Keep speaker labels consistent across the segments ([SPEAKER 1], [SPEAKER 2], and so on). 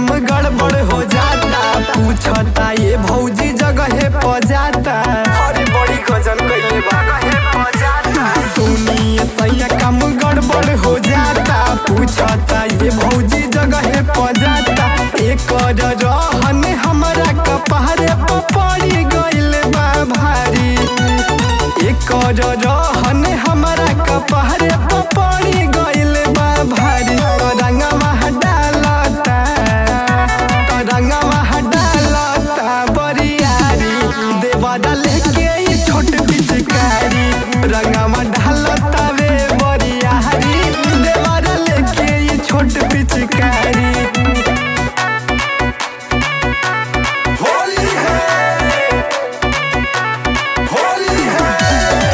[SPEAKER 1] काम गड़बड़ हो जाता पूछता ये भौजी जगह प जाता अरे बड़ी गजन कइले बा जगहे प जाता सुनिए सैया काम गड़बड़ हो जाता पूछता ये भौजी जगह प जाता एकर रहन हमरा कपहरे प पड़ी गइल बा भारी एकर रहन हमरा कपहरे प पड़ी गइल बा भारी रंगवा डालता रंगवा डालता बरियारी देवा डाल के ई छोट पिचकारी रंगवा डालता वे बरियारी देवा डाल के ई छोट पिचकारी
[SPEAKER 2] होली है होली है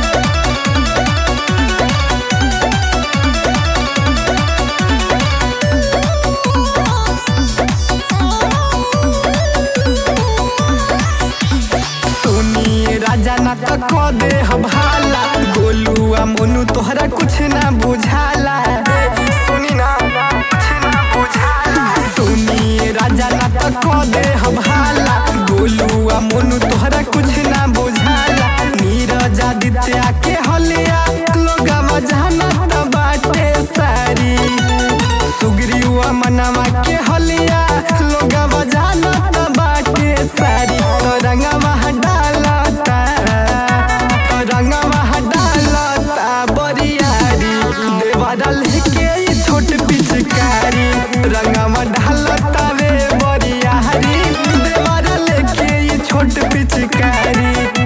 [SPEAKER 1] सुनिए राजा ना तो कह दे हम हाला गोलुआ मोनू तोहरा कुछ ना बुझाला सुनी ना कुछ ना बुझाला सुनिए राजा ना तो कह दे हम हाला गोलुआ मोनू तोहरा कुछ ना बुझाला नीरज आदित्य के हलिया लोगवा जाना त बाटे सारी सुग्रीवा मनवा के हलिया लोगवा जाना त बाटे सारी तो रंगवा डालता तो रंगवा डालता बरियारी देवा डाल के ई छोट पिचकारी रंगवा डालता वे बरियारी देवा डाल के ई छोट पिचकारी